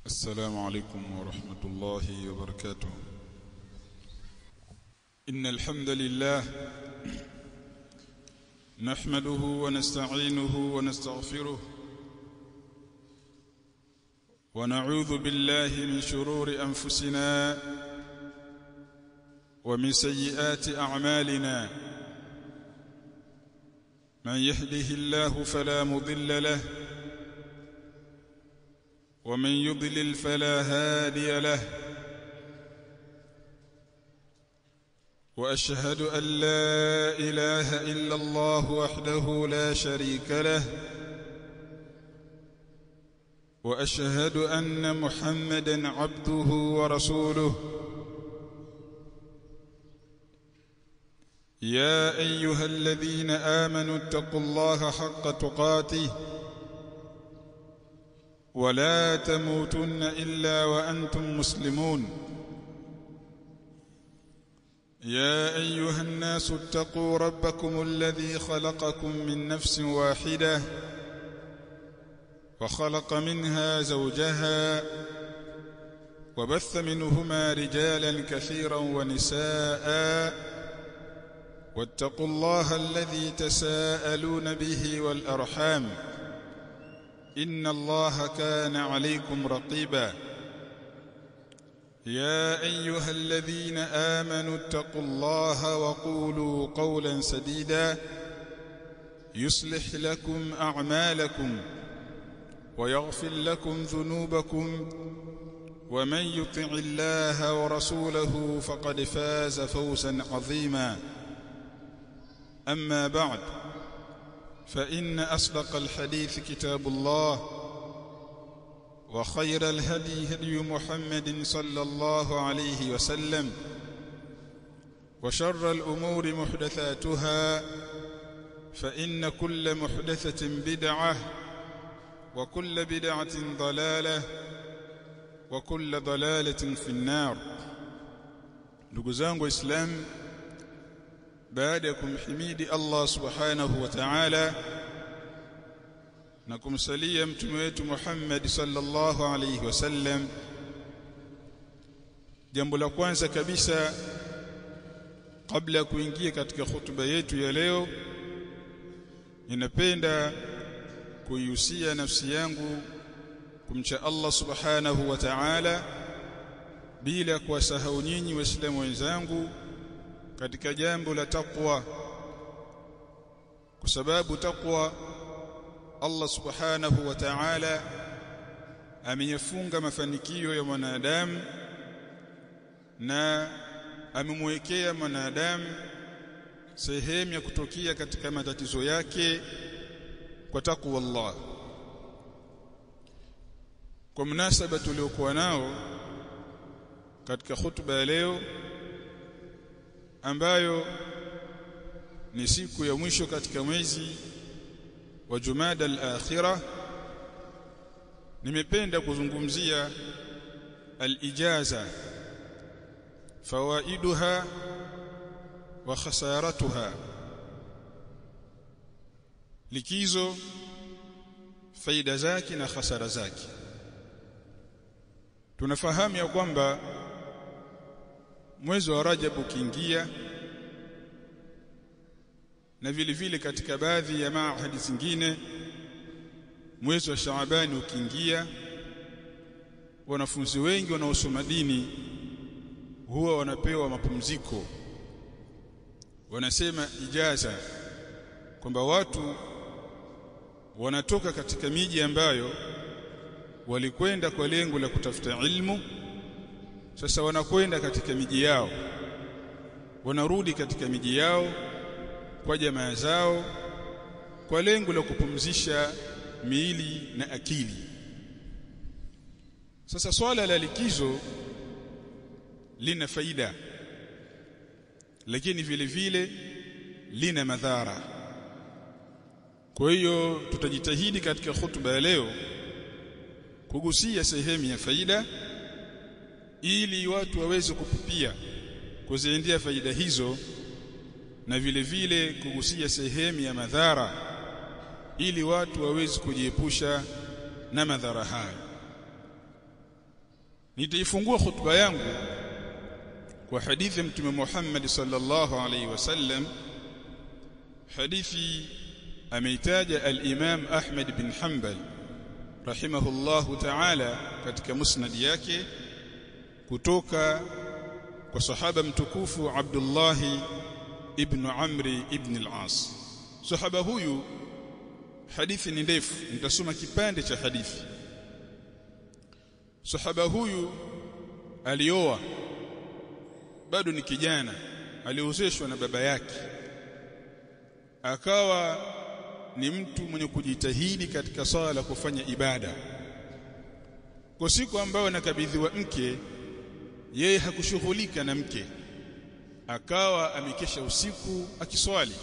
السلام عليكم ورحمة الله وبركاته إن الحمد لله نحمده ونستعينه ونستغفره ونعوذ بالله من شرور أنفسنا ومن سيئات أعمالنا من يهده الله فلا مضل له ومن يضلل فلا هادي له واشهد ان لا اله الا الله وحده لا شريك له واشهد ان محمدا عبده ورسوله يا ايها الذين امنوا اتقوا الله حق تقاته ولا تموتن الا وانتم مسلمون يا ايها الناس اتقوا ربكم الذي خلقكم من نفس واحده وخلق منها زوجها وبث منهما رجالا كثيرا ونساء واتقوا الله الذي تساءلون به والارحام ان الله كان عليكم رقيبا يا ايها الذين امنوا اتقوا الله وقولوا قولا سديدا يصلح لكم اعمالكم ويغفر لكم ذنوبكم ومن يطع الله ورسوله فقد فاز فوزا عظيما اما بعد فإن أصدق الحديث كتاب الله وخير الهدي هدي محمد صلى الله عليه وسلم وشر الأمور محدثاتها فإن كل محدثة بدعة وكل بدعة ضلالة وكل ضلالة في النار نقزان إسلام baada ya kumhimidi Allah subhanahu wa ta'ala na kumsalia mtume wetu Muhammad sallallahu alayhi wasallam jambo la kwanza kabisa kabla ya kuingia katika hutuba yetu ya leo ninapenda kuihusia nafsi yangu kumcha Allah subhanahu wa ta'ala bila kuwasahau nyinyi waislamu wenzangu katika jambo la takwa kwa sababu takwa Allah subhanahu wa ta'ala ameyafunga mafanikio ya mwanadamu na amemwekea mwanadamu sehemu ya kutokea katika matatizo yake kwa takwa Allah kwa mnasaba tuliokuwa nao katika hutuba ya leo ambayo ni siku ya mwisho katika mwezi wa Jumada al-Akhirah nimependa kuzungumzia al-ijaza fawaiduha wa khasaratuha likizo faida zake na hasara zake tunafahamu ya kwamba mwezi wa Rajab ukiingia na vile vile katika baadhi ya maahadi zingine mwezi wa Shaabani ukiingia wanafunzi wengi wanaosoma dini huwa wanapewa mapumziko wanasema ijaza kwamba watu wanatoka katika miji ambayo walikwenda kwa lengo la kutafuta ilmu sasa wanakwenda katika miji yao wanarudi katika miji yao kwa jamaa zao kwa lengo la kupumzisha miili na akili sasa swala la likizo lina faida lakini vile vile lina madhara kwa hiyo tutajitahidi katika hutuba ya leo kugusia sehemu ya faida ili watu waweze kupupia kuziendea faida hizo na vile vile kugusia sehemu ya madhara ili watu waweze kujiepusha na madhara hayo nitaifungua khutba yangu kwa hadithi ya mtume Muhammad sallallahu alaihi wasallam hadithi ameitaja al-Imam Ahmad bin Hanbal rahimahullahu ta'ala katika musnad yake kutoka kwa sahaba mtukufu Abdullah ibn Amri ibn al-As sahaba huyu hadithi ni ndefu nitasoma kipande cha hadithi sahaba huyu alioa bado ni kijana aliozeshwa na baba yake akawa ni mtu mwenye kujitahidi katika swala la kufanya ibada kwa siku ambayo anakabidhiwa mke yeye hakushughulika na mke akawa amekesha usiku akiswali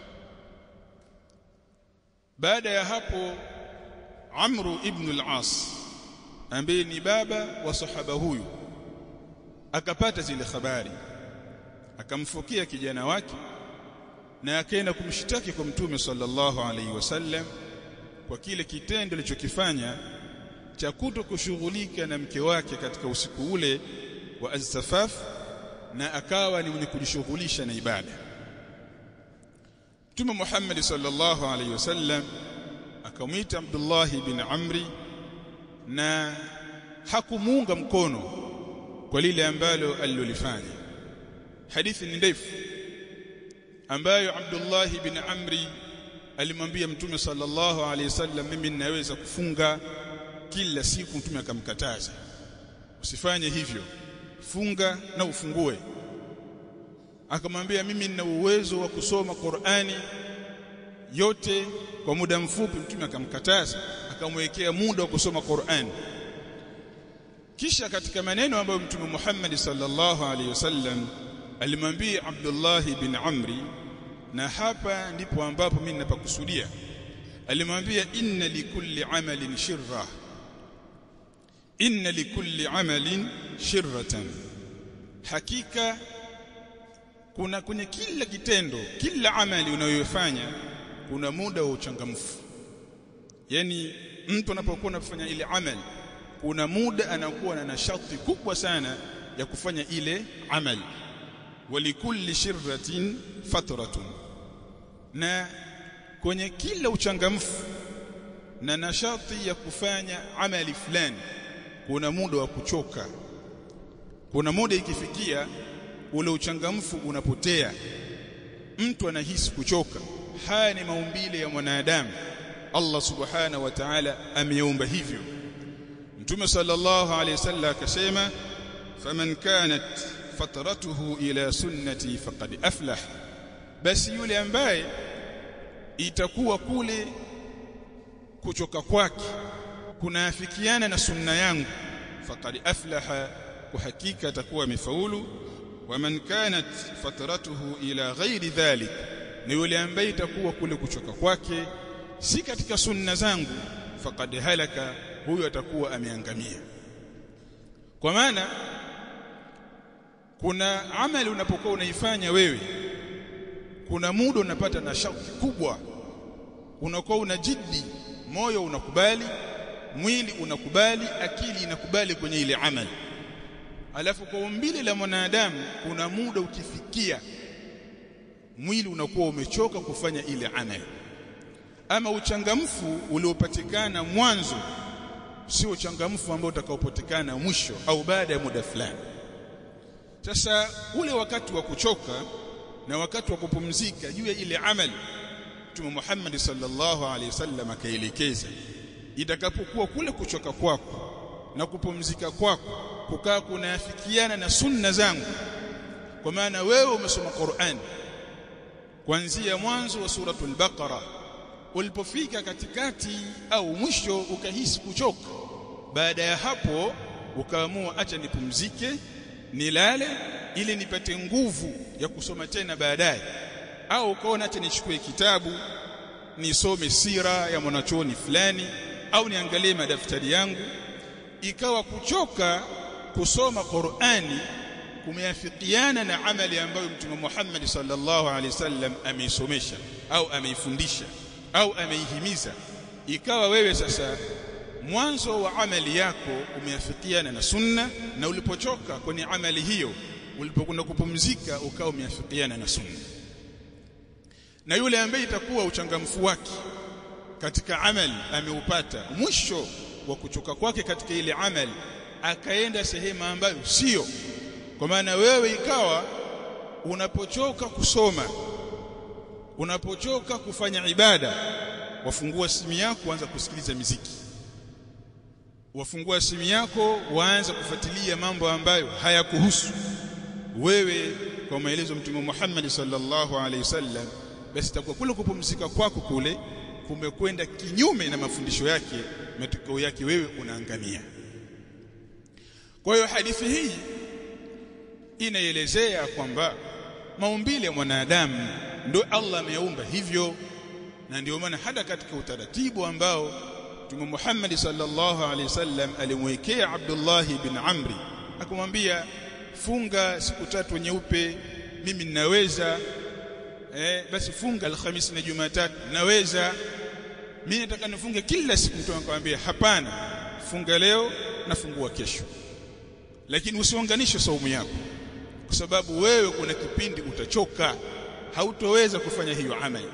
baada ya hapo Amru ibn al-As ambaye ni baba wa sahaba huyu akapata zile habari akamfukia kijana wake na akaenda kumshtaki kwa mtume sallallahu alaihi wasallam kwa kile kitendo alichokifanya cha kuto kushughulika na mke wake katika usiku ule wa azsafaf na akawa ni mwenye kujishughulisha na ibada Mtume Muhammad sallallahu alaihi wasallam akamwita Abdullah bin Amri na hakumuunga mkono kwa lile ambalo alilolifanya hadithi ni ndefu ambayo Abdullah bin Amri alimwambia Mtume sallallahu alaihi wasallam mimi ninaweza kufunga kila siku Mtume akamkataza usifanye hivyo funga na ufungue akamwambia mimi nina uwezo wa kusoma Qur'ani yote kwa muda mfupi Mtume akamkataza akamwekea muda wa kusoma Qur'ani kisha katika maneno ambayo Mtume Muhammad sallallahu alaihi wasallam alimwambia Abdullah bin Amri na hapa ndipo ambapo mimi ninapakusudia alimwambia inna likulli amalin shirra inna likulli amalin shirratan hakika kuna kwenye kila kitendo kila amali unayofanya kuna muda wa uchangamfu yani mtu anapokuwa anafanya ile amali kuna muda anakuwa na nashati kubwa sana ya kufanya ile amali walikulli shirratin fatratun na kwenye kila uchangamfu na nashati ya kufanya amali fulani kuna muda wa kuchoka kuna muda ikifikia ule uchangamfu unapotea mtu anahisi kuchoka haya ni maumbile ya mwanadamu Allah subhanahu wa ta'ala ameumba hivyo Mtume sallallahu alayhi wasallam akasema faman kanat fatratuhu ila sunnati faqad aflah basi yule ambaye itakuwa kule kuchoka kwake kunaafikiana na sunna yangu faqad aflaha kwa hakika atakuwa amefaulu waman kanat fatratuhu ila ghairi dhalik ni yule ambaye itakuwa kule kuchoka kwake si katika sunna zangu faqad halaka huyo atakuwa ameangamia kwa maana kuna amali unapokuwa unaifanya wewe kuna muda unapata na shauki kubwa unakuwa una jiddi moyo unakubali mwili unakubali akili inakubali kwenye ile amali alafu kwa umbile la mwanadamu kuna muda ukifikia mwili unakuwa umechoka kufanya ile amali ama uchangamfu uliopatikana mwanzo sio uchangamfu ambao utakaopatikana mwisho au baada ya muda fulani sasa ule wakati wa kuchoka na wakati wa kupumzika juu ya ile amali Mtume Muhammad sallallahu alaihi wasallam akaelekeza itakapokuwa kule kuchoka kwako na kupumzika kwako kukaa kunafikiana na sunna zangu kwa maana wewe umesoma Qur'an kuanzia mwanzo wa suratul Baqara ulipofika katikati au mwisho ukahisi kuchoka baada ya hapo ukaamua acha nipumzike nilale ili nipate nguvu ya kusoma tena baadaye au ukaona acha nichukue kitabu nisome sira ya mwanachuoni fulani au niangalie madaftari yangu ikawa kuchoka kusoma Qur'ani kumeafikiana na amali ambayo Mtume Muhammad sallallahu alaihi wasallam ameisomesha au ameifundisha au ameihimiza ikawa wewe sasa mwanzo wa amali yako umeafikiana na sunna na ulipochoka kwenye amali hiyo ulipokwenda kupumzika ukawa umeafikiana na sunna na yule ambaye itakuwa uchangamfu wake katika amali ameupata mwisho wa kuchoka kwake katika ile amali akaenda sehemu ambayo sio kwa maana wewe ikawa unapochoka kusoma unapochoka kufanya ibada wafungua simu yako waanza kusikiliza miziki wafungua simu yako waanza kufuatilia mambo ambayo hayakuhusu wewe kwa maelezo mtume Muhammad sallallahu alaihi wasallam basi itakuwa kule kupumzika kwako kule kumekwenda kinyume na mafundisho yake matokeo yake wewe unaangamia kwa hiyo hadithi hii inaelezea kwamba maumbile ya mwanadamu ndio Allah ameumba hivyo na ndio maana hata katika utaratibu ambao Mtume Muhammad sallallahu alaihi wasallam alimwekea Abdullah bin Amri akamwambia funga siku tatu nyeupe mimi ninaweza eh basi funga alhamisi na jumatatu naweza mimi nataka nifunge kila siku mtu akamwambia hapana funga leo nafungua kesho lakini usiunganishe saumu yako kwa sababu wewe kuna kipindi utachoka hautoweza kufanya hiyo amali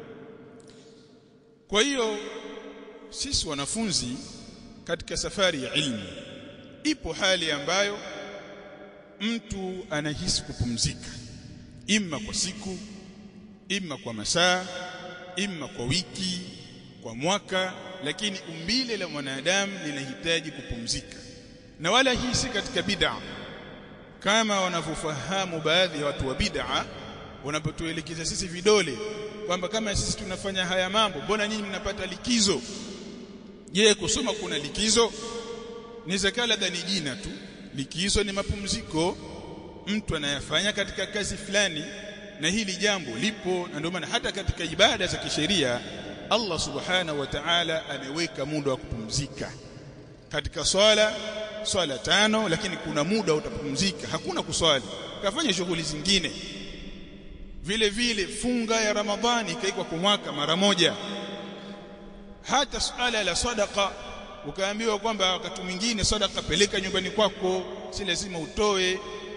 kwa hiyo sisi wanafunzi katika safari ya ilmu ipo hali ambayo mtu anahisi kupumzika imma kwa siku imma kwa masaa imma kwa wiki kwa mwaka lakini umbile la mwanadamu linahitaji kupumzika na wala hii si katika bid'a kama wanavyofahamu baadhi ya watu wa bid'a wanapotuelekeza sisi vidole kwamba kama sisi tunafanya haya mambo mbona nyinyi mnapata likizo je kusoma kuna likizo ni zakala ni jina tu likizo ni mapumziko mtu anayafanya katika kazi fulani na hili jambo lipo na ndio maana hata katika ibada za kisheria Allah subhanahu wa ta'ala ameweka muda wa kupumzika katika swala swala tano lakini kuna muda utapumzika hakuna kuswali kafanya shughuli zingine vile vile funga ya ramadhani ikaikwa kwa mwaka mara moja hata suala la sadaqa ukaambiwa kwamba wakati mwingine sadaqa peleka nyumbani kwako si lazima utoe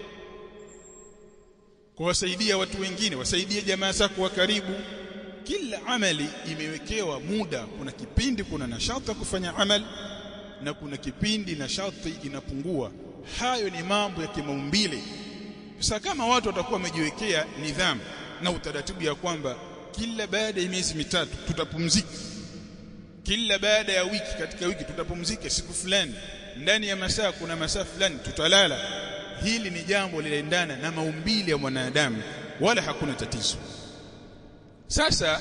kuwasaidia watu wengine wasaidie jamaa zako wa karibu kila amali imewekewa muda kuna kipindi kuna nashata kufanya amali na kuna kipindi nashati inapungua hayo ni mambo ya kimaumbile sasa kama watu watakuwa wamejiwekea nidhamu na utaratibu ya kwamba kila baada ya miezi mitatu tutapumzika kila baada ya wiki katika wiki tutapumzika siku fulani ndani ya masaa kuna masaa fulani tutalala hili ni jambo linaendana na maumbile ya mwanadamu wala hakuna tatizo sasa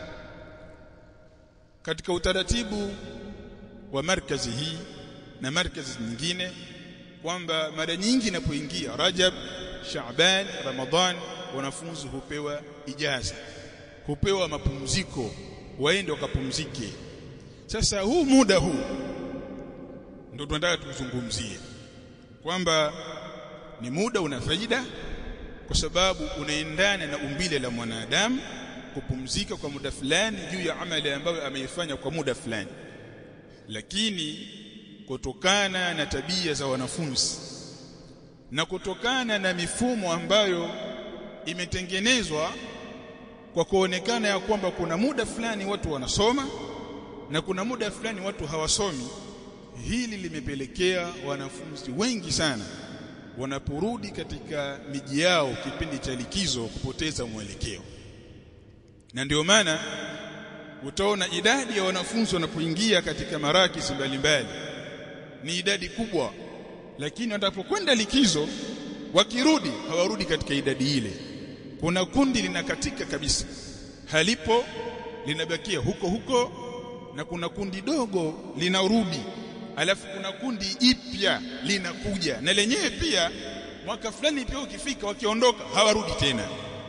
katika utaratibu wa markazi hii na markazi nyingine kwamba mara nyingi inapoingia Rajab, Shaaban, Ramadhan wanafunzi hupewa ijaza, hupewa mapumziko, waende wakapumzike. Sasa huu muda huu ndio tunataka tuzungumzie kwamba ni muda una faida kwa sababu unaendana na umbile la mwanadamu kupumzika kwa muda fulani juu ya amali ambayo ameifanya kwa muda fulani lakini kutokana na tabia za wanafunzi na kutokana na mifumo ambayo imetengenezwa kwa kuonekana ya kwamba kuna muda fulani watu wanasoma na kuna muda fulani watu hawasomi hili limepelekea wanafunzi wengi sana wanaporudi katika miji yao kipindi cha likizo kupoteza mwelekeo na ndio maana utaona idadi ya wanafunzi wanapoingia katika marakisi mbalimbali ni idadi kubwa lakini wanapokwenda likizo wakirudi hawarudi katika idadi ile kuna kundi linakatika kabisa halipo linabakia huko huko na kuna kundi dogo linarudi alafu kuna kundi ipya linakuja na lenyewe pia mwaka fulani pia ukifika wakiondoka hawarudi tena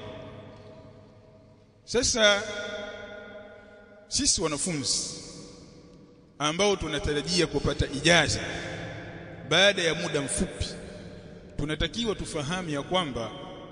sasa sisi wanafunzi ambao tunatarajia kupata ijaza baada ya muda mfupi tunatakiwa tufahamu ya kwamba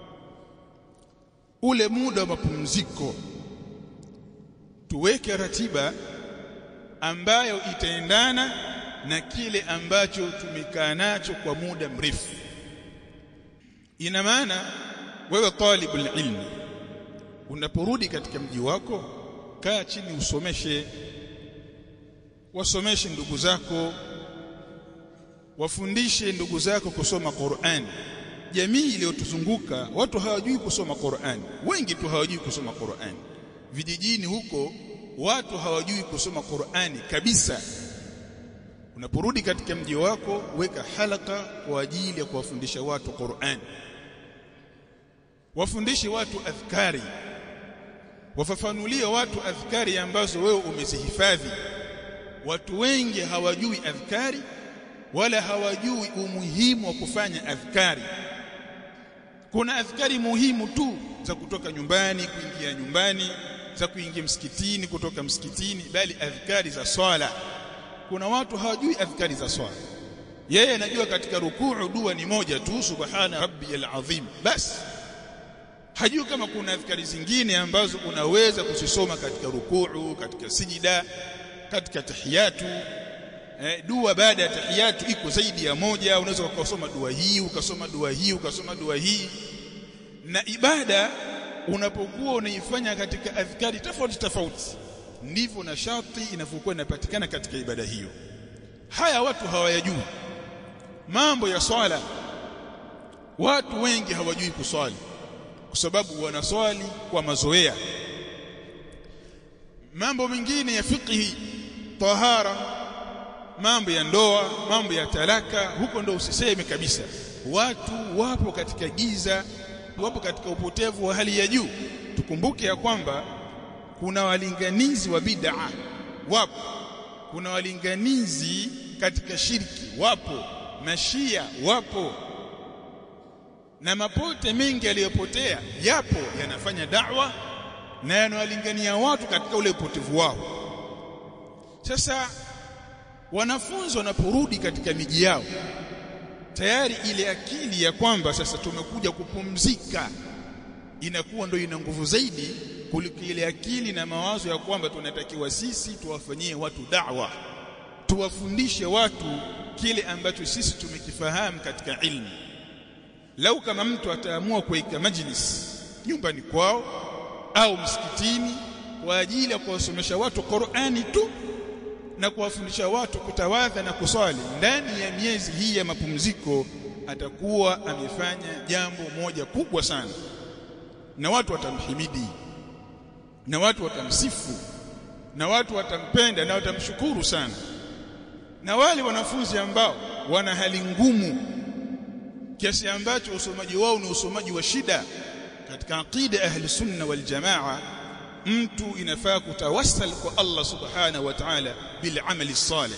ule muda wa mapumziko tuweke ratiba ambayo itaendana na kile ambacho tumekaa nacho kwa muda mrefu ina maana wewe talibul ilmi unaporudi katika mji wako kaa chini usomeshe wasomeshe ndugu zako wafundishe ndugu zako kusoma Qur'an jamii iliyotuzunguka watu hawajui kusoma Qur'an wengi tu hawajui kusoma Qur'an vijijini huko watu hawajui kusoma Qur'ani kabisa unaporudi katika mji wako weka halaka kwa ajili ya kuwafundisha watu Qur'an wafundishe watu adhkari wafafanulie watu adhkari ambazo wewe umezihifadhi watu wengi hawajui adhkari wala hawajui umuhimu wa kufanya adhkari kuna adhkari muhimu tu za kutoka nyumbani kuingia nyumbani za kuingia msikitini kutoka msikitini bali adhkari za swala kuna watu hawajui adhkari za swala yeye anajua katika rukuu dua ni moja tu subhana rabbiyal azim basi hajui kama kuna adhkari zingine ambazo unaweza kuzisoma katika rukuu katika sijida katika tahiyatu eh, dua baada ya tahiyatu iko zaidi ya moja unaweza ukasoma dua hii ukasoma dua hii ukasoma dua hii na ibada unapokuwa unaifanya katika adhkari tofauti tofauti ndivyo na sharti inavyokuwa inapatikana katika ibada hiyo haya watu hawayajui mambo ya swala watu wengi hawajui kuswali kwa sababu wanaswali kwa mazoea mambo mengine ya fiqhi tahara mambo ya ndoa mambo ya talaka huko ndo usiseme kabisa watu wapo katika giza wapo katika upotevu wa hali ya juu tukumbuke ya kwamba kuna walinganizi wa bid'a wapo kuna walinganizi katika shirki wapo mashia wapo na mapote mengi yaliyopotea yapo yanafanya da'wa na yanawalingania watu katika ule upotevu wao sasa wanafunzi wanaporudi katika miji yao tayari ile akili ya kwamba sasa tumekuja kupumzika inakuwa ndio ina nguvu zaidi kuliko ile akili na mawazo ya kwamba tunatakiwa sisi tuwafanyie watu da'wa tuwafundishe watu kile ambacho sisi tumekifahamu katika ilmu lau kama mtu ataamua kuweka majlis nyumbani kwao au msikitini kwa ajili ya kuwasomesha watu Qur'ani tu na kuwafundisha watu kutawadha na kuswali ndani ya miezi hii ya mapumziko atakuwa amefanya jambo moja kubwa sana na watu watamhimidi na watu watamsifu na watu watampenda na watamshukuru sana na wale wanafunzi ambao wana hali ngumu kiasi ambacho usomaji wao ni usomaji wa shida katika aqida ahli sunna wal jamaa mtu inafaa kutawassal kwa Allah subhanahu wa ta'ala bil amali salih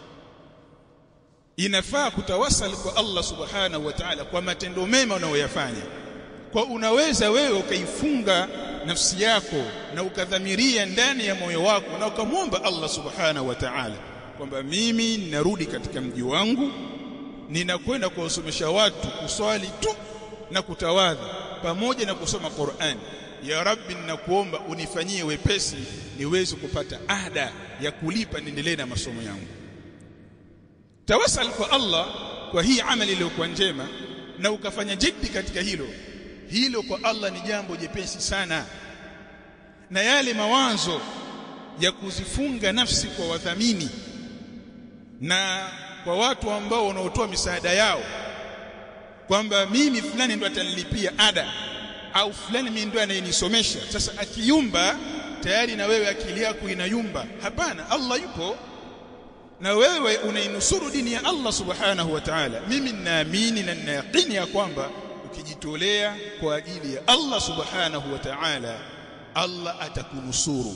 inafaa kutawassal kwa Allah subhanahu wa ta'ala kwa matendo mema unayoyafanya kwa unaweza wewe ukaifunga nafsi yako na ukadhamiria ndani ya moyo wako na ukamwomba Allah subhanahu wa ta'ala kwamba mimi ninarudi katika mji wangu ninakwenda kuwasomesha watu kuswali tu na kutawadha pamoja na kusoma Qur'an ya rabbi ninakuomba unifanyie wepesi niweze kupata ada ya kulipa niendelee na masomo yangu tawasal kwa Allah kwa hii amali iliyokuwa njema na ukafanya jiddi katika hilo hilo kwa Allah ni jambo jepesi sana na yale mawazo ya kuzifunga nafsi kwa wadhamini na kwa watu ambao wanaotoa misaada yao kwamba mimi fulani ndo atanilipia ada au fulani mimi ndo anayenisomesha sasa akiyumba tayari na wewe akili yako inayumba hapana Allah yupo na wewe unainusuru dini ya Allah subhanahu wa ta'ala mimi ninaamini na ninayaqini ya kwamba ukijitolea kwa ajili ya Allah subhanahu wa ta'ala Allah atakunusuru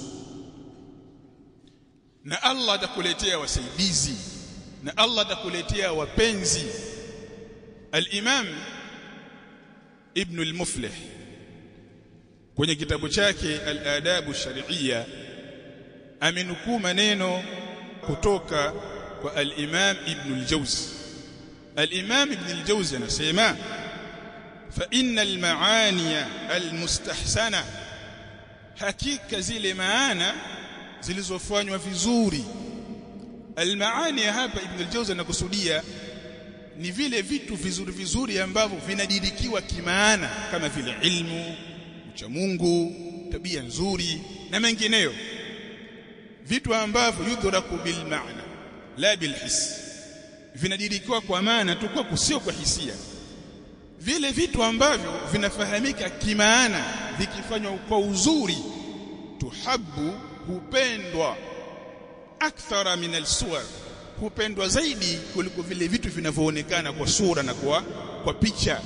na Allah atakuletea wasaidizi na Allah atakuletea wapenzi al-Imam Ibn al-Muflih kwenye kitabu chake al-Adabu Shar'iyya amenukuu maneno kutoka kwa al-Imam Ibn al-Jawzi al-Imam Ibn al-Jawzi anasema fa innal maaniya al-mustahsana hakika zile maana zilizofanywa vizuri almaani ya hapa ibn al-jawzi anakusudia ni vile vitu vizuri vizuri ambavyo vinadirikiwa kimaana kama vile ilmu ucha Mungu tabia nzuri na mengineyo vitu ambavyo yudhraku bil maana la bil his vinadirikiwa kwa maana tu kwa kusio kwa hisia vile vitu ambavyo vinafahamika kimaana vikifanywa kwa uzuri tuhabu hupendwa akthara min alsuwar hupendwa zaidi kuliko vile vitu vinavyoonekana kwa sura na kwa kwa picha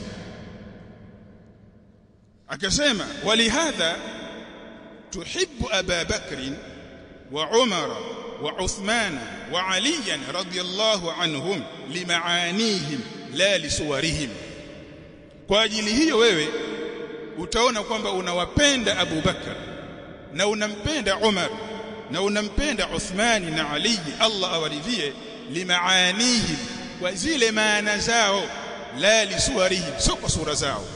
akasema walihadha tuhibbu aba bakrin wa umara wa uthmana wa aliyan radiyallahu anhum limaanihim la lisuwarihim kwa ajili hiyo wewe utaona kwamba unawapenda Abu Bakar na unampenda Umar na unampenda Uthmani na Ali Allah awaridhie limaanihim kwa zile maana zao la lisuwarihim sio kwa sura zao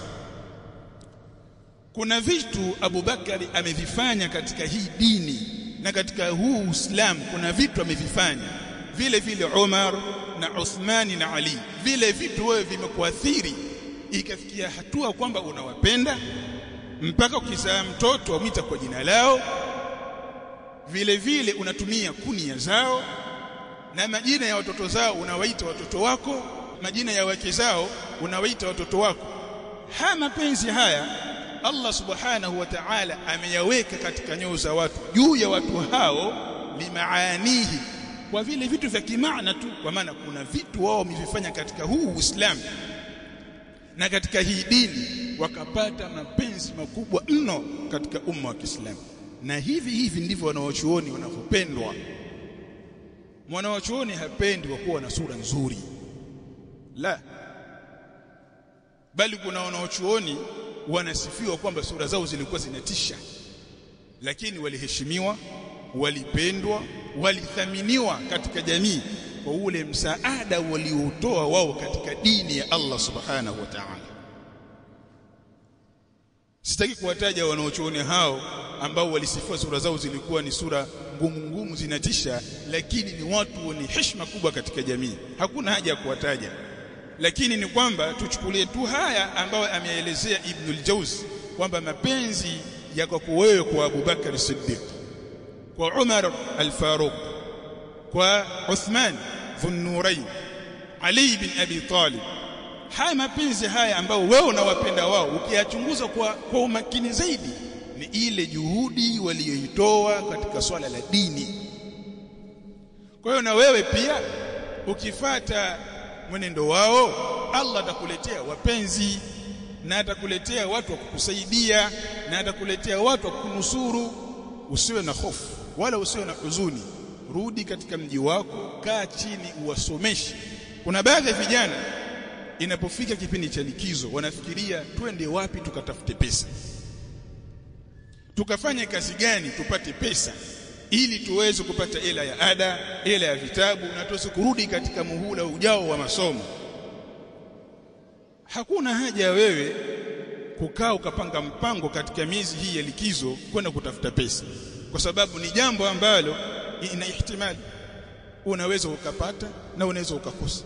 kuna vitu Abu Bakari amevifanya katika hii dini na katika huu Uislamu kuna vitu amevifanya vile vile Umar na Uthmani na Ali vile vitu wewe vimekuathiri ikafikia hatua kwamba unawapenda mpaka ukizaa mtoto wamwita kwa jina lao vile vile unatumia kunia zao na majina ya watoto zao unawaita watoto wako majina ya wake zao unawaita watoto wako haya mapenzi haya Allah subhanahu wa ta'ala ameyaweka katika nyoyo za watu juu ya watu hao limaanihi kwa vile vitu vya kimaana tu kwa maana kuna vitu wao wamevifanya katika huu Uislamu na katika hii dini wakapata mapenzi makubwa mno katika umma wa Kiislamu na hivi hivi ndivyo wanawachuoni wanavyopendwa mwanawachuoni hapendi kwa kuwa na sura nzuri la bali kuna wanawachuoni wanasifiwa kwamba sura zao zilikuwa zinatisha lakini waliheshimiwa walipendwa walithaminiwa katika jamii kwa ule msaada waliotoa wao katika dini ya Allah subhanahu wa ta'ala sitaki kuwataja wanaochuoni hao ambao walisifiwa sura zao zilikuwa ni sura ngumu ngumu zinatisha lakini ni watu wenye heshima kubwa katika jamii hakuna haja ya kuwataja lakini ni kwamba tuchukulie tu haya ambayo ameelezea Ibn al-Jawzi kwamba mapenzi yako kwa wewe kwa Abu Bakar Siddiq kwa Umar al-Faruq kwa Uthman Dhunnurain Ali bin Abi Talib haya mapenzi haya ambao wewe unawapenda wao ukiyachunguza kwa, kwa umakini zaidi ni ile juhudi walioitoa katika swala la dini kwa hiyo na wewe pia ukifata mwenendo wao Allah atakuletea wapenzi na atakuletea watu wa kukusaidia na atakuletea watu wa kukunusuru usiwe na hofu wala usiwe na huzuni rudi katika mji wako kaa chini uwasomeshe kuna baadhi ya vijana inapofika kipindi cha likizo wanafikiria twende wapi tukatafute pesa tukafanye kazi gani tupate pesa ili tuweze kupata hela ya ada hela ya vitabu na tuweze kurudi katika muhula ujao wa masomo hakuna haja ya wewe kukaa ukapanga mpango katika miezi hii ya likizo kwenda kutafuta pesa kwa sababu ni jambo ambalo ina ihtimali unaweza ukapata na unaweza ukakosa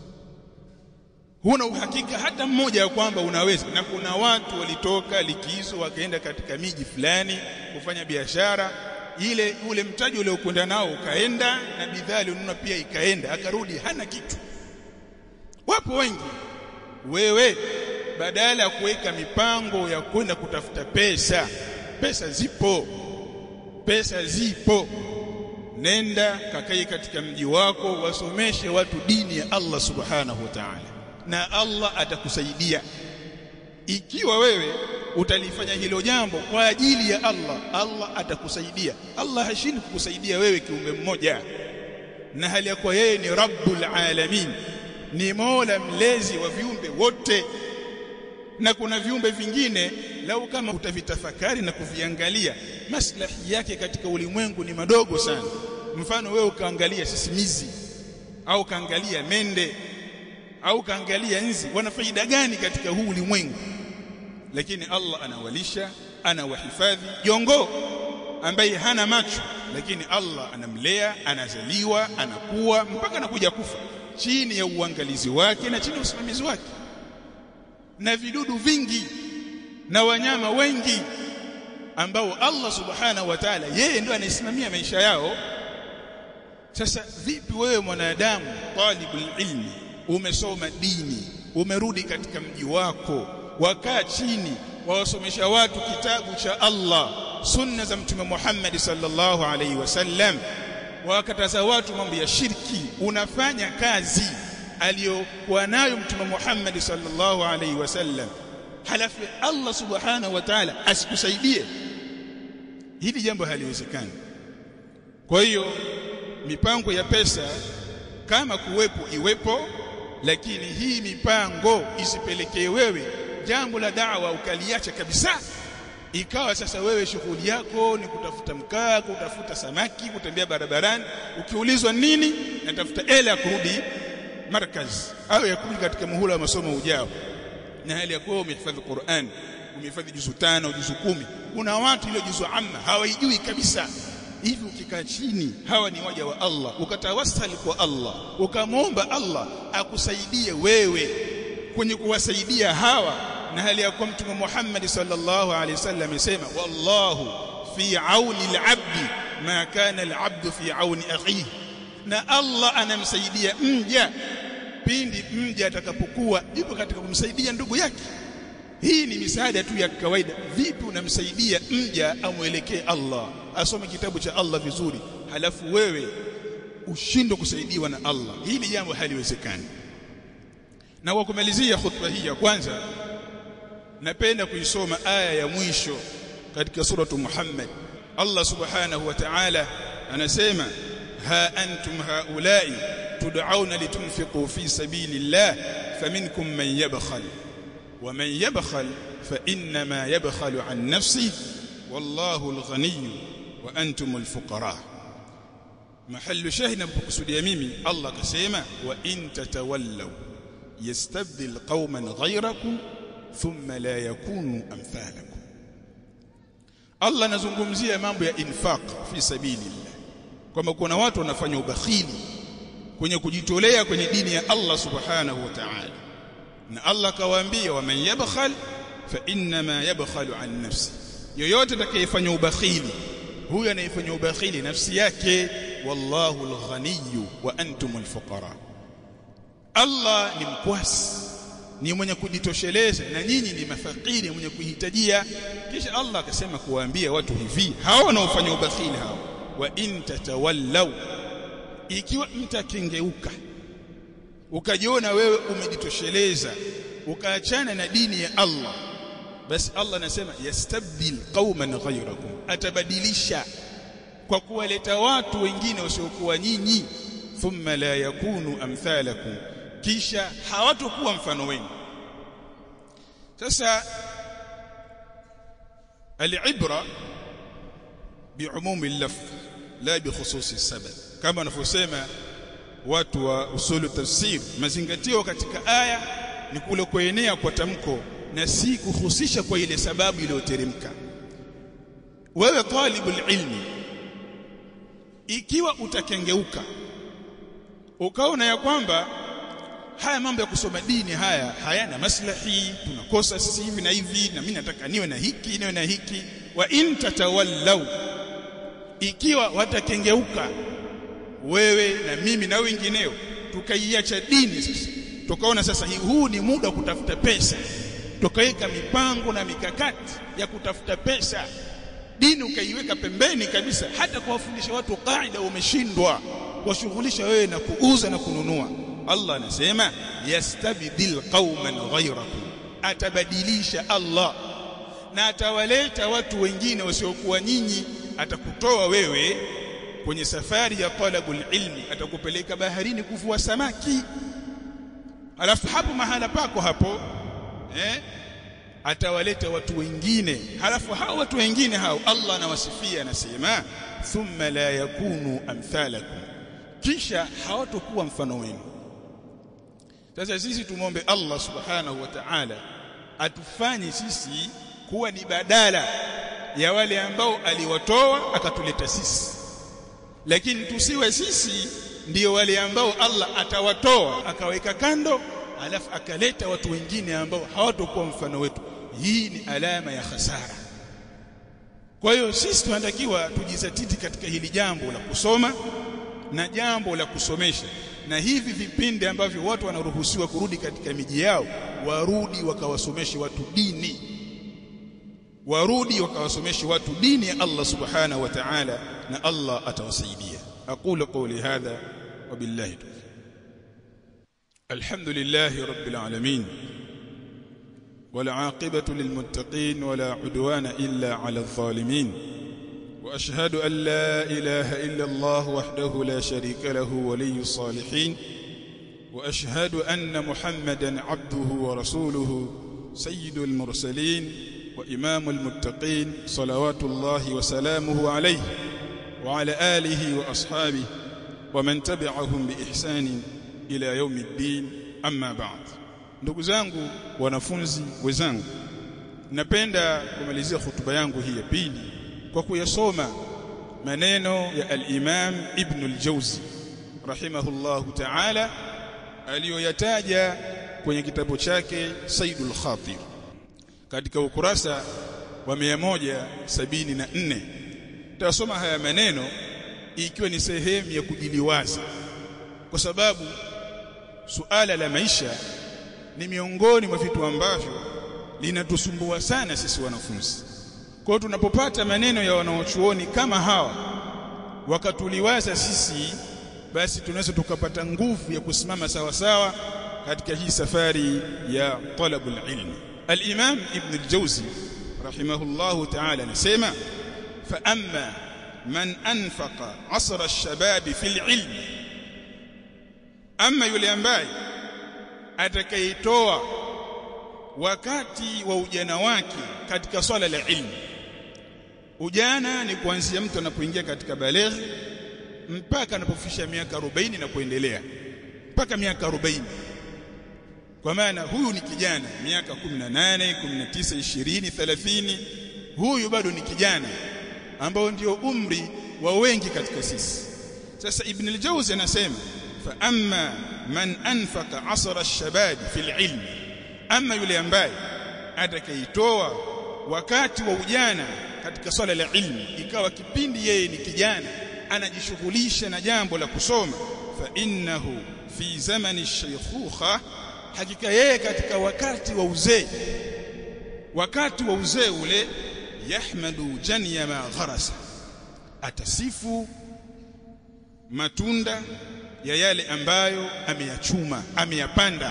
huna uhakika hata mmoja ya kwamba unaweza na kuna watu walitoka likizo wakaenda katika miji fulani kufanya biashara ile ule mtaji ule ukwenda nao ukaenda na bidhaa alionunua pia ikaenda akarudi hana kitu wapo wengi wewe badala ya kuweka mipango ya kwenda kutafuta pesa pesa zipo pesa zipo nenda kakae katika mji wako wasomeshe watu dini ya Allah subhanahu wa ta'ala na Allah atakusaidia ikiwa wewe utalifanya hilo jambo kwa ajili ya Allah Allah atakusaidia Allah hashindi kukusaidia wewe kiumbe mmoja na hali ya kuwa yeye ni rabbul alamin ni mola mlezi wa viumbe wote na kuna viumbe vingine lau kama utavitafakari na kuviangalia maslahi yake katika ulimwengu ni madogo sana mfano wewe ukaangalia sisimizi au kaangalia mende au kaangalia nzi wana faida gani katika huu ulimwengu lakini Allah anawalisha anawahifadhi jongo ambaye hana macho lakini Allah anamlea anazaliwa anakuwa mpaka anakuja kufa chini ya uangalizi wake na chini ya usimamizi wake na vidudu vingi na wanyama wengi ambao Allah subhanahu wa ta'ala yeye ndio anayesimamia maisha yao sasa vipi wewe mwanadamu talibul ilmi umesoma dini umerudi katika mji wako wakaa chini wawasomesha watu kitabu cha Allah sunna za mtume Muhammad sallallahu alaihi wasallam wakataza watu mambo ya shirki unafanya kazi aliyokuwa nayo mtume Muhammad sallallahu alaihi wasallam halafu Allah subhanahu wa ta'ala asikusaidie hili jambo haliwezekani kwa hiyo mipango ya pesa kama kuwepo iwepo lakini hii mipango isipelekee wewe jambo la da'wa ukaliacha kabisa ikawa sasa wewe shughuli yako ni kutafuta mkaa kutafuta samaki kutembea barabarani ukiulizwa nini natafuta hela ya kurudi markaz au ya kurudi katika muhula wa masomo ujao na hali ya kuwa umehifadhi Qur'an umehifadhi juzu tano juzu kumi kuna watu ile juzu amma hawaijui kabisa hivi ukikaa chini hawa ni waja wa Allah ukatawassali kwa Allah ukamwomba Allah akusaidie wewe kwenye kuwasaidia hawa na hali ya kuwa mtume Muhammad sallallahu alaihi wasallam amesema wallahu fi auni al-abdi ma kana al-abdu fi auni akhihi na Allah anamsaidia mja pindi mja atakapokuwa yupo katika kumsaidia ndugu yake hii ni misaada tu ya kawaida vipi unamsaidia mja amwelekee Allah asome kitabu cha Allah vizuri halafu wewe ushindwe kusaidiwa na Allah hili jambo haliwezekani na kwa kumalizia khutba hii ya kwanza napenda kuisoma aya ya mwisho katika suratu Muhammad Allah subhanahu wa ta'ala anasema ha antum haulai tud'auna litunfiqu fi sabilillah faminkum man yabkhal ومن يبخل فإنما يبخل عن نفسه والله الغني وأنتم الفقراء محل شاهد بقصدي ميمي الله كسيما وإن تتولوا يستبدل قوما غيركم ثم لا يكونوا أمثالكم Allah anazungumzia mambo ya infaq fi sabilillah kwamba kuna watu wanafanya ubakhili kwenye kujitolea kwenye dini ya Allah subhanahu wa ta'ala na Allah kawaambia waman yabkhal fa inma yabkhalu an nafsi yoyote atakayefanya ubakhili huyo anayefanya ubakhili nafsi yake wallahu alghaniyyu wa antum alfuqara Allah ni mkwasi ni mwenye kujitosheleza na nyinyi ni mafakiri mwenye kuhitajia kisha Allah akasema kuwaambia watu hivi hao wanaofanya ubakhili hao wa in tatawallaw ikiwa mtakengeuka ukajiona wewe umejitosheleza ukaachana na dini ya Allah basi Allah anasema yastabdil qauman ghayrakum atabadilisha kwa kuwaleta watu wengine wasiokuwa nyinyi thumma la yakunu amthalakum kisha hawatokuwa mfano wenu sasa alibra biumumi al-lafz la bi khususi sabab kama wanavyosema watu wa usulu tafsir mazingatio katika aya ni kule kuenea kwa tamko na si kuhusisha kwa ile sababu iliyoteremka wewe talibul ilmi ikiwa utakengeuka ukaona ya kwamba haya mambo ya kusoma dini haya hayana maslahi tunakosa sisi hivi na hivi na mimi nataka niwe na hiki niwe na hiki wa in tatawallaw ikiwa watakengeuka wewe na mimi na wengineo tukaiacha dini sasa tukaona sasa huu ni muda wa kutafuta pesa tukaweka mipango na mikakati ya kutafuta pesa dini ukaiweka pembeni kabisa hata kuwafundisha watu kaida umeshindwa washughulisha wewe na kuuza na kununua Allah anasema yastabdil qauman ghayrakum atabadilisha Allah na atawaleta watu wengine wasiokuwa nyinyi atakutoa wewe kwenye safari ya talabul ilmi atakupeleka baharini kuvua samaki alafu hapo mahala pako hapo eh atawaleta watu wengine halafu hao watu wengine hao Allah anawasifia anasema thumma la yakunu amthalakum kisha hawatokuwa mfano wenu sasa sisi tumombe Allah subhanahu wa ta'ala atufanye sisi kuwa ni badala ya wale ambao aliwatoa akatuleta sisi lakini tusiwe sisi ndiyo wale ambao Allah atawatoa akaweka kando alafu akaleta watu wengine ambao hawatakuwa mfano wetu hii ni alama ya hasara kwa hiyo sisi tunatakiwa tujizatiti katika hili jambo la kusoma na jambo la kusomesha na hivi vipindi ambavyo watu wanaruhusiwa kurudi katika miji yao warudi wakawasomeshe watu dini warudi wakawasomeshe watu dini ya Allah subhanahu wa ta'ala na Allah atawasaidia aqulu qawli hadha wabillahi tawfiq alhamdulillahi rabbil alamin والعاقبة للمتقين ولا عدوان إلا على الظالمين وأشهد أن لا إله إلا الله وحده لا شريك له ولي الصالحين وأشهد أن محمدا عبده ورسوله سيد المرسلين وإمام المتقين صلوات الله وسلامه عليه وعلى آله وأصحابه ومن تبعهم بإحسان إلى يوم الدين أما بعد ndugu zangu wanafunzi wenzangu napenda kumalizia hutuba yangu hii ya pili kwa kuyasoma maneno ya al-Imam Ibn al-Jawzi rahimahullahu ta'ala aliyoyataja kwenye kitabu chake Saidul Khatir katika ukurasa wa 174 tutasoma haya maneno ikiwa ni sehemu ya kujiliwaza kwa sababu suala la maisha ni miongoni mwa vitu ambavyo linatusumbua sana sisi wanafunzi. Kwa hiyo tunapopata maneno ya wanaochuoni kama hawa wakatuliwaza sisi, basi tunaweza tukapata nguvu ya kusimama sawa sawa katika hii safari ya talabul ilmi. Al-Imam Ibn al-Jawzi rahimahullahu ta'ala anasema fa amma man anfaqa asra ash-shabab fi al-ilm, amma yule ambaye atakayeitoa wakati wa ujana wake katika swala la ilmu. Ujana ni kuanzia mtu anapoingia katika baleghi mpaka anapofisha miaka 40 na kuendelea mpaka miaka 40. Kwa maana huyu ni kijana miaka 18, 19, 20, 30, huyu bado ni kijana ambao ndio umri wa wengi katika sisi. Sasa Ibn al-Jawzi anasema fa amma man anfaqa asra ash-shabab fil ilm ama yule ambaye atakaitoa wakati wa ujana katika swala la ilmu ikawa kipindi yeye ni kijana anajishughulisha na jambo la kusoma fa innahu fi zamani ash-shaykhukha hakika yeye katika wakati wa uzee wakati wa uzee ule yahmadu janya ma gharasa atasifu matunda ya yale ambayo ameyachuma ameyapanda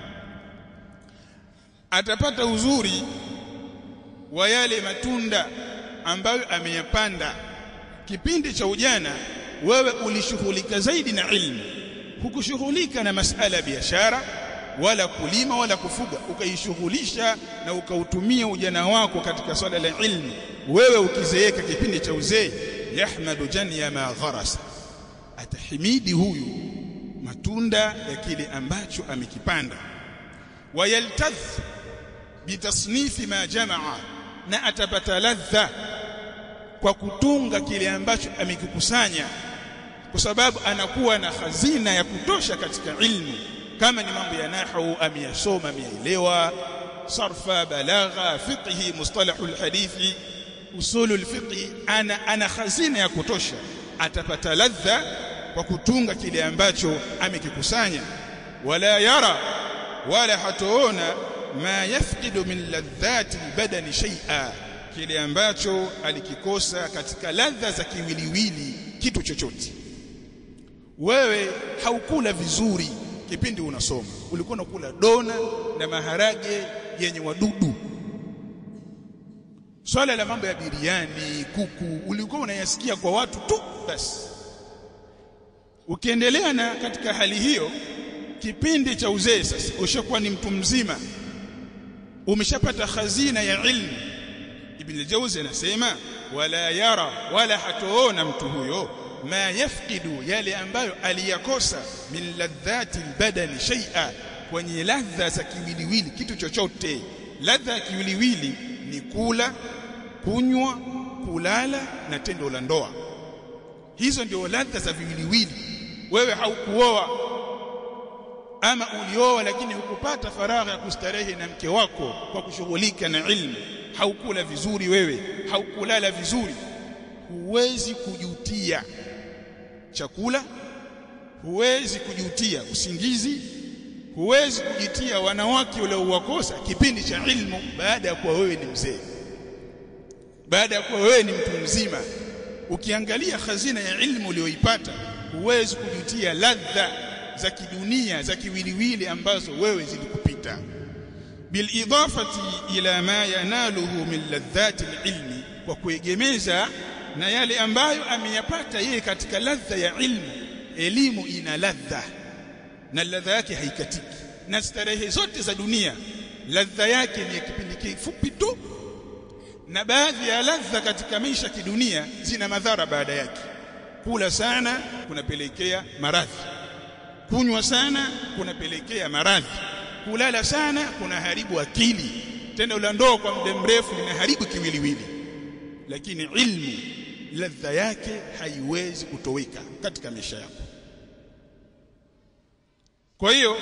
atapata uzuri wa yale matunda ambayo ameyapanda kipindi cha ujana wewe ulishughulika zaidi na ilmu hukushughulika na masala ya biashara wala kulima wala kufuga ukaishughulisha na ukautumia ujana wako katika swala la ilmu wewe ukizeeka kipindi cha uzee yahmadu janya ma gharasa atahimidi huyu matunda ya kile ambacho amekipanda wayaltadh bitasnifi ma jamaa na atapata ladha kwa kutunga kile ambacho amekikusanya kwa sababu anakuwa na hazina ya kutosha katika ilmu kama ni mambo ya nahwu ameyasoma ameelewa sarfa balagha fiqhi mustalahul hadithi usulul fiqhi ana ana hazina ya kutosha atapata ladha kwa kutunga kile ambacho amekikusanya wala yara wala hatoona ma yafqidu min ladhati albadani shay'a kile ambacho alikikosa katika ladha za kiwiliwili kitu chochote wewe haukula vizuri kipindi unasoma ulikuwa unakula dona na maharage yenye wadudu swala la mambo ya biriani kuku ulikuwa unayasikia kwa watu tu basi ukiendelea na katika hali hiyo kipindi cha uzee sasa ushakuwa ni mtu mzima umeshapata hazina ya ilmu ibn al-jawzi anasema wala yara wala hatoona mtu huyo ma yafqidu yale ambayo aliyakosa min ladhati albadani shay'a kwenye ladha za kiwiliwili kitu chochote ladha ya kiwiliwili ni kula kunywa kulala na tendo la ndoa hizo ndio ladha za viwiliwili wewe haukuoa ama ulioa lakini hukupata faragha ya kustarehe na mke wako kwa kushughulika na ilmu haukula vizuri wewe haukulala vizuri huwezi kujutia chakula huwezi kujutia usingizi huwezi kujitia wanawake uliowakosa kipindi cha ilmu baada ya kuwa wewe ni mzee baada ya kuwa wewe ni mtu mzima ukiangalia hazina ya ilmu uliyoipata huwezi kujutia ladha za kidunia za kiwiliwili ambazo wewe zilikupita bilidafati ila ma yanaluhu min ladhati alilmi kwa kuegemeza na yale ambayo ameyapata yeye katika ladha ya ilmu elimu ina ladha na ladha yake haikatiki na starehe zote za dunia ladha yake ni ya kipindi kifupi tu na baadhi ya ladha katika maisha kidunia zina madhara baada yake kula sana kunapelekea maradhi kunywa sana kunapelekea maradhi kulala sana kunaharibu akili tendo la ndoa kwa muda mrefu linaharibu kiwiliwili lakini ilmu ladha yake haiwezi kutoweka katika maisha yako kwa hiyo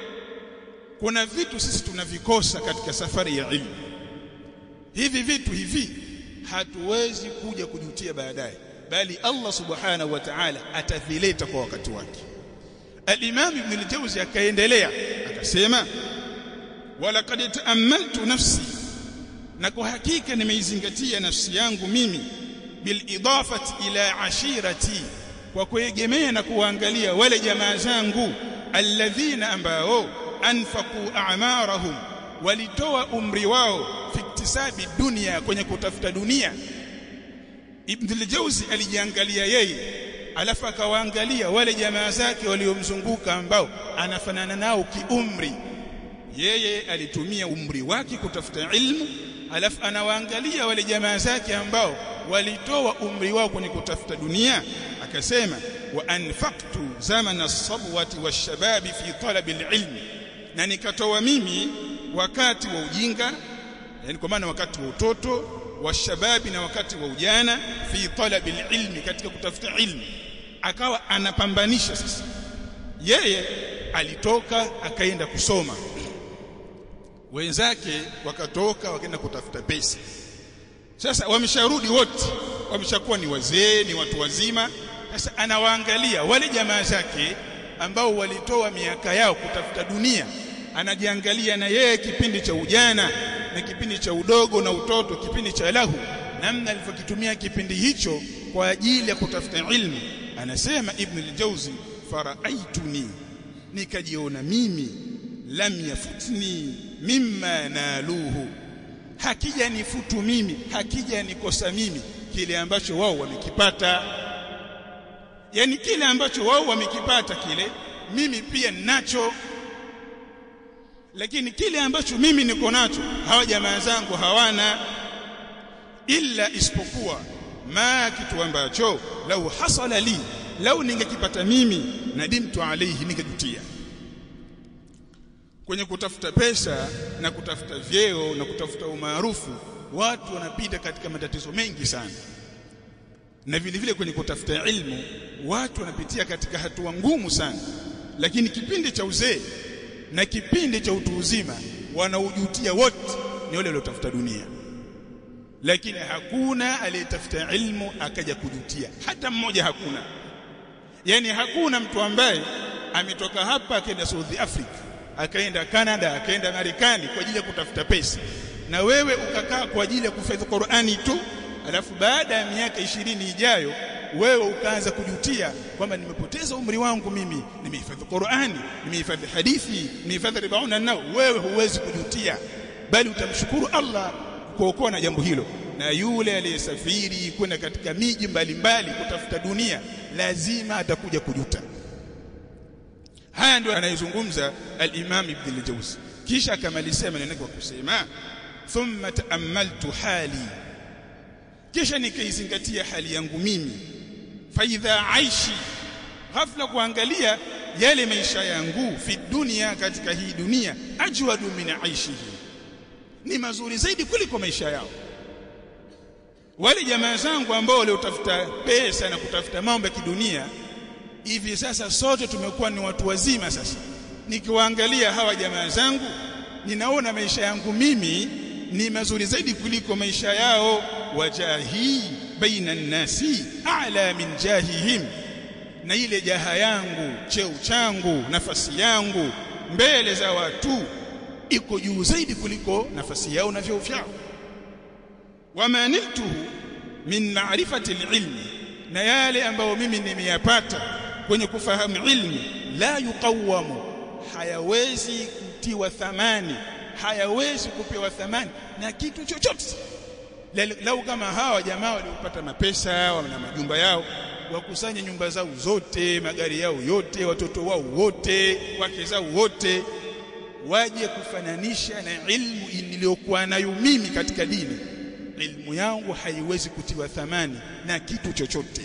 kuna vitu sisi tunavikosa katika safari ya ilmu hivi vitu hivi hatuwezi kuja kujutia baadaye bali Allah subhanahu wa ta'ala atavileta kwa wakati wake al-Imam Ibn al-Jawzi akaendelea akasema walaqad ta'ammaltu nafsi na kwa hakika nimeizingatia nafsi yangu mimi bil idafati ila ashirati kwa kuegemea na kuangalia wale jamaa zangu alladhina ambao anfaqu a'marahum walitoa umri wao fi iktisabi dunia kwenye kutafuta dunia Ibn al-Jawzi alijiangalia yeye alafu akawaangalia wale jamaa zake waliomzunguka ambao anafanana nao kiumri yeye alitumia umri wake kutafuta ilmu alafu anawaangalia wale jamaa zake ambao walitoa umri wao kwenye kutafuta dunia akasema wa anfaqtu zamana as-sabwati wash-shababi fi talabi al-ilm na nikatoa mimi wakati wa ujinga yani kwa maana wakati wa utoto wa shababi na wakati wa ujana fi talabi ilmi katika kutafuta ilmu akawa anapambanisha sasa yeye alitoka akaenda kusoma wenzake wakatoka wakaenda kutafuta pesa sasa wamesharudi wote wameshakuwa ni wazee ni watu wazima sasa anawaangalia wale jamaa zake ambao walitoa miaka yao kutafuta dunia anajiangalia na yeye kipindi cha ujana na kipindi cha udogo na utoto kipindi cha lahu namna alivyokitumia kipindi hicho kwa ajili ya kutafuta ilmu anasema ibn al-jawzi faraaituni nikajiona mimi lam yafutni mimma naluhu hakija nifutu mimi hakija nikosa mimi kile ambacho wao wamekipata yani kile ambacho wao wamekipata kile mimi pia ninacho lakini kile ambacho mimi niko nacho hawa jamaa zangu hawana illa isipokuwa ma kitu ambacho lau hasala li lau ningekipata mimi nadimtu alayhi ningejutia kwenye kutafuta pesa na kutafuta vyeo na kutafuta umaarufu watu wanapita katika matatizo mengi sana na vile vile kwenye kutafuta ilmu watu wanapitia katika hatua ngumu sana lakini kipindi cha uzee na kipindi cha utu uzima wanaujutia wote ni wale waliotafuta dunia lakini hakuna aliyetafuta ilmu akaja kujutia hata mmoja hakuna yani hakuna mtu ambaye ametoka hapa akaenda South Africa akaenda Canada akaenda Marekani kwa ajili ya kutafuta pesa na wewe ukakaa kwa ajili ya kuhifadhi Qur'ani tu alafu baada ya miaka ishirini ijayo wewe ukaanza kujutia kwamba nimepoteza umri wangu mimi nimehifadhi Qur'ani nimehifadhi hadithi nimehifadhi ribauna nao wewe huwezi kujutia bali utamshukuru Allah kuokoa na jambo hilo na yule aliyesafiri kwenda katika miji mbalimbali kutafuta dunia lazima atakuja kujuta haya ndio anayezungumza al-Imam Ibn al-Jawzi kisha akamalizia maneno kwa kusema thumma ta'ammaltu hali kisha nikaizingatia hali yangu mimi faidha aishi ghafla kuangalia yale maisha yangu fi dunia katika hii dunia ajwadu min aishihi ni mazuri zaidi kuliko maisha yao wale jamaa zangu ambao waliotafuta pesa na kutafuta mambo ya kidunia hivi sasa sote tumekuwa ni watu wazima sasa nikiwaangalia hawa jamaa zangu ninaona maisha yangu mimi ni mazuri zaidi kuliko maisha yao wajahi baina nnasi a'la min jahihim na ile jaha yangu cheo changu nafasi yangu mbele za watu iko juu zaidi kuliko nafasi yao na vyeo vyao wama niltuhu min ma'rifati alilmi na yale ambayo mimi nimeyapata kwenye kufahamu ilmu la yuqawamu hayawezi kutiwa thamani hayawezi kupewa thamani na kitu chochote lau kama hawa jamaa waliopata mapesa wana majumba yao wakusanye nyumba zao zote magari yao yote watoto wao wote wake zao wote waje kufananisha na ilmu niliyokuwa nayo mimi katika dini ilmu yangu haiwezi kutiwa thamani na kitu chochote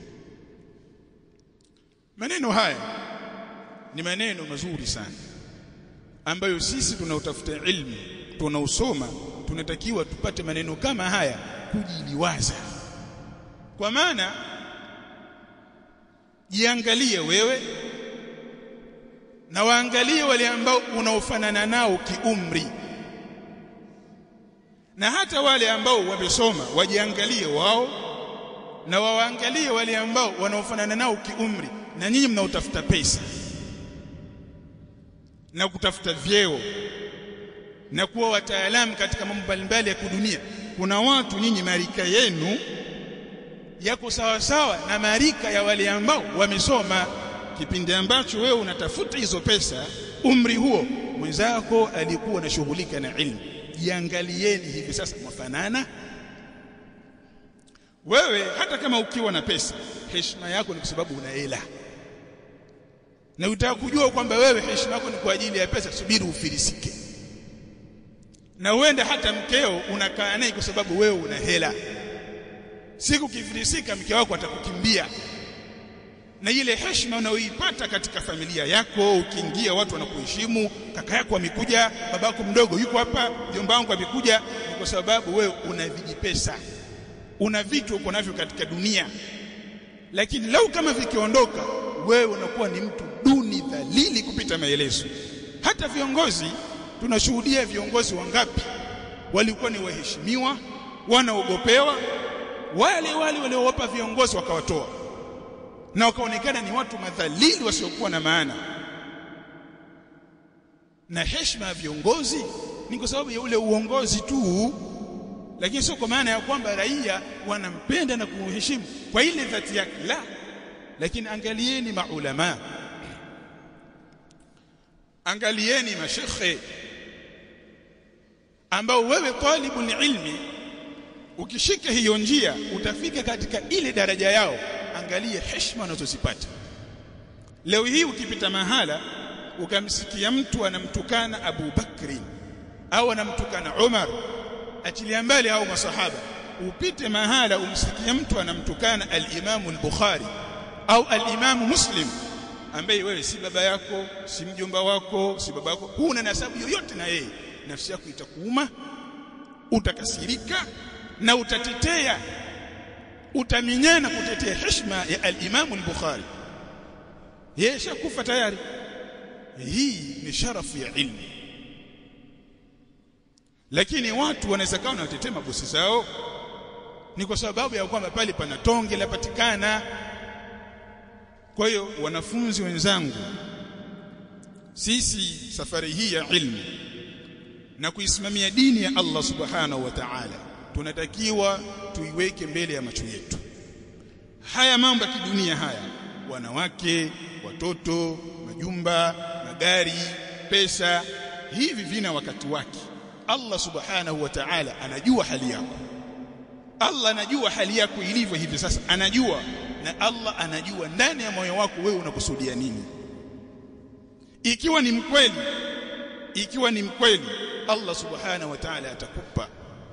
maneno haya ni maneno mazuri sana ambayo sisi tunaotafuta ilmu tunausoma tunatakiwa tupate maneno kama haya kujiliwaza kwa maana jiangalie wewe na waangalie wale ambao unaofanana nao kiumri na hata wale ambao wamesoma wajiangalie wao na waangalie wale ambao wanaofanana nao kiumri na nyinyi mnaotafuta pesa na kutafuta vyeo na kuwa wataalamu katika mambo mbalimbali ya kudunia kuna watu nyinyi marika yenu yako sawa sawa na marika ya wale ambao wamesoma kipindi ambacho wewe unatafuta hizo pesa umri huo mwenzako alikuwa anashughulika na ilmu jiangalieni hivi sasa mwafanana wewe hata kama ukiwa na pesa heshima yako ni kwa sababu una hela na utaka kujua kwamba wewe heshima yako ni kwa ajili ya pesa subiri ufilisike na uende hata mkeo unakaa naye kwa sababu wewe una hela siku kifilisika mke wako atakukimbia na ile heshima unayoipata katika familia yako ukiingia watu wanakuheshimu kaka yako amekuja babako mdogo yuko hapa mjomba wangu amekuja ni kwa sababu wewe una vijipesa una vitu uko navyo katika dunia lakini lau kama vikiondoka wewe unakuwa ni mtu duni dhalili kupita maelezo hata viongozi tunashuhudia viongozi wangapi walikuwa ni waheshimiwa wanaogopewa wale wale waliowapa viongozi wakawatoa na wakaonekana ni watu madhalili wasiokuwa na maana na heshima ya viongozi ni kwa sababu ya ule uongozi tu lakini sio kwa maana ya kwamba raia wanampenda na kumheshimu kwa ile dhati yake la lakini angalieni maulama angalieni mashekhe ambao wewe talibul ilmi ukishika hiyo njia utafika katika ile daraja yao angalia heshima unazozipata leo hii ukipita mahala ukamsikia mtu anamtukana Abu Bakri au anamtukana Umar achilia mbali au masahaba upite mahala umsikie mtu anamtukana al-Imam al-Bukhari au al-Imam Muslim ambaye wewe si baba yako si mjomba wako si baba yako huna nasabu yoyote na yeye nafsi yako itakuuma utakasirika na utatetea utaminyana kutetea heshima ya al-Imam al-Bukhari yeye shakufa tayari hii ni sharafu ya ilmu lakini watu wanaweza kawa wanatetea mabosi zao ni kwa sababu ya kwamba pale pana tonge lapatikana kwa hiyo wanafunzi wenzangu sisi safari hii ya ilmu na kuisimamia dini ya Allah subhanahu wa ta'ala tunatakiwa tuiweke mbele ya macho yetu haya mambo ya kidunia haya wanawake watoto majumba magari pesa hivi vina wakati wake Allah subhanahu wa ta'ala anajua hali yako Allah anajua hali yako ilivyo hivi sasa anajua na Allah anajua ndani ya moyo wako wewe unakusudia nini ikiwa ni mkweli ikiwa ni mkweli Allah subhanahu wa ta'ala atakupa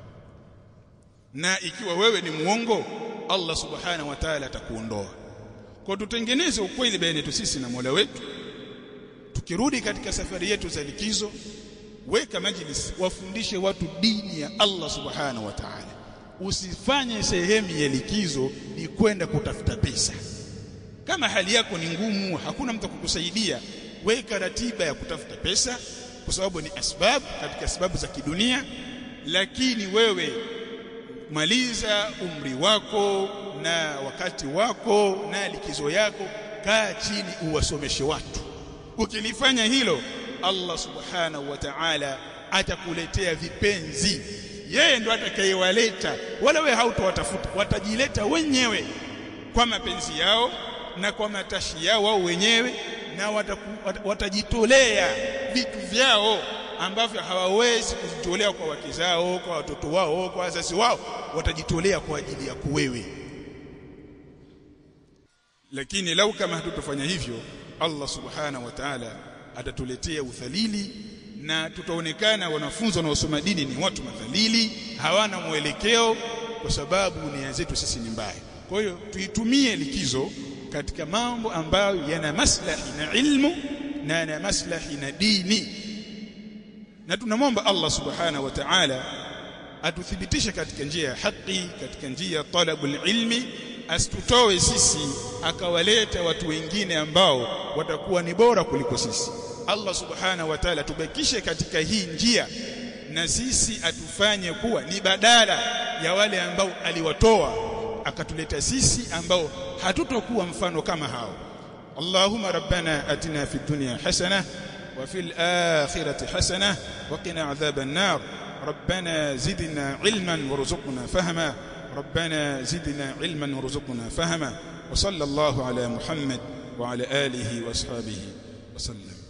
na ikiwa wewe ni muongo Allah subhanahu wa ta'ala atakuondoa kwa tutengeneze ukweli baina yetu sisi na Mola wetu tukirudi katika safari yetu za likizo weka majlis wafundishe watu dini ya Allah subhanahu wa ta'ala usifanye sehemu ya likizo ni kwenda kutafuta pesa kama hali yako ni ngumu hakuna mtu kukusaidia weka ratiba ya kutafuta pesa kwa sababu ni asbabu katika sababu za kidunia lakini wewe maliza umri wako na wakati wako na likizo yako kaa chini uwasomeshe watu ukilifanya hilo Allah subhanahu wa ta'ala atakuletea vipenzi yeye ndo atakayewaleta wala wewe hautowatafuta watajileta wenyewe kwa mapenzi yao na kwa matashi yao wao wenyewe na wataku, wat, watajitolea vitu vyao ambavyo hawawezi kujitolea kwa wake zao kwa watoto wao kwa wazazi wao watajitolea kwa ajili yako wewe lakini lau kama hatutofanya hivyo Allah subhanahu wa ta'ala atatuletea udhalili na tutaonekana wanafunzi wanaosoma dini ni watu madhalili hawana mwelekeo kwa sababu nia zetu sisi ni mbaya kwa hiyo tuitumie likizo katika mambo ambayo yana maslahi na ilmu na yana maslahi na dini na tunamwomba Allah subhanahu wa ta'ala atuthibitishe katika njia ya haki katika njia ya talabul ilmi asitutoe sisi akawaleta watu wengine ambao watakuwa ni bora kuliko sisi Allah subhanahu wa ta'ala tubakishe katika hii njia na sisi atufanye kuwa ni badala ya wale ambao aliwatoa akatuleta sisi ambao hatutokuwa mfano kama hao Allahumma rabbana atina fid dunya hasana wa fil akhirati hasana wa qina adhaban nar ربنا زدنا علما وارزقنا فهما ربنا زدنا علما وارزقنا فهما وصلى الله على محمد وعلى آله وأصحابه وسلم